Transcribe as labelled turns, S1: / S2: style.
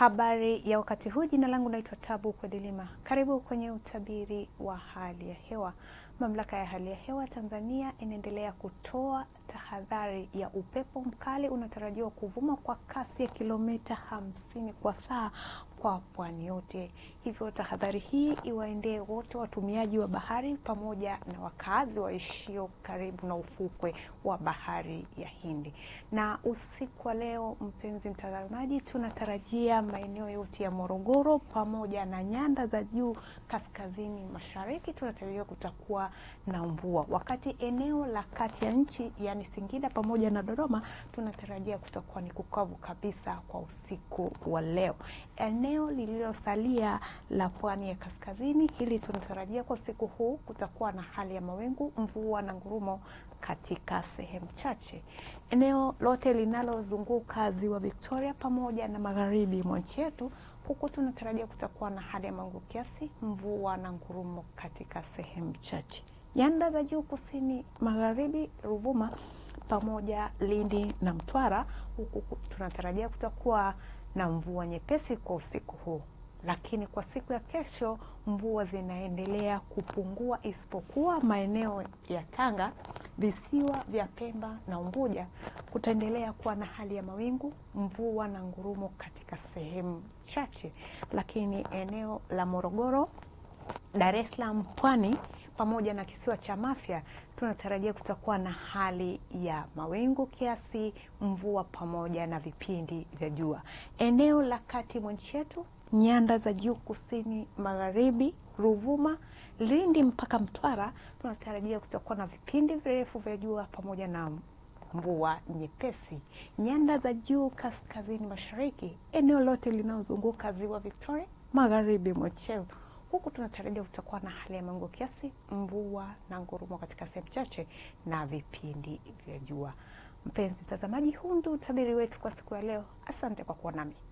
S1: Habari ya wakati huu, jina langu naitwa Tabu Kwadilima. Karibu kwenye utabiri wa hali ya hewa. Mamlaka ya hali ya hewa Tanzania inaendelea kutoa tahadhari ya upepo mkali unatarajiwa kuvuma kwa kasi ya kilomita hamsini kwa saa kwa pwani yote. Hivyo tahadhari hii iwaendee wote watumiaji wa bahari pamoja na wakazi waishio karibu na ufukwe wa bahari ya Hindi. Na usiku wa leo, mpenzi mtazamaji, tunatarajia maeneo yote ya Morogoro pamoja na nyanda za juu kaskazini mashariki tunatarajia kutakuwa na mvua, wakati eneo la kati ya nchi yani Singida pamoja na Dodoma tunatarajia kutakuwa ni kukavu kabisa kwa usiku wa leo. Eneo lililosalia la pwani ya kaskazini, hili tunatarajia kwa usiku huu kutakuwa na hali ya mawingu, mvua na ngurumo katika sehemu chache. Eneo lote linalozunguka ziwa Victoria pamoja na magharibi mwa nchi yetu huku tunatarajia kutakuwa na hali ya mawingu kiasi, mvua na ngurumo katika sehemu chache. Nyanda za juu kusini magharibi, Ruvuma pamoja Lindi na Mtwara, huku tunatarajia kutakuwa na mvua nyepesi kwa usiku huu, lakini kwa siku ya kesho mvua zinaendelea kupungua, isipokuwa maeneo ya Tanga, visiwa vya Pemba na Unguja kutaendelea kuwa na hali ya mawingu, mvua na ngurumo katika sehemu chache, lakini eneo la Morogoro, Dar es Salaam, Pwani pamoja na kisiwa cha Mafia tunatarajia kutakuwa na hali ya mawingu kiasi, mvua pamoja na vipindi vya jua. Eneo la kati mwa nchi yetu, nyanda za juu kusini magharibi, Ruvuma, Lindi mpaka Mtwara tunatarajia kutakuwa na vipindi virefu vya jua pamoja na mvua nyepesi. Nyanda za juu kaskazini mashariki, eneo lote linalozunguka ziwa Victoria, magharibi mwa nchi yetu huku tunatarajia kutakuwa na hali ya mawingu kiasi, mvua na ngurumo katika sehemu chache na vipindi vya jua. Mpenzi mtazamaji, huu ndio utabiri wetu kwa siku ya leo. Asante kwa kuwa nami.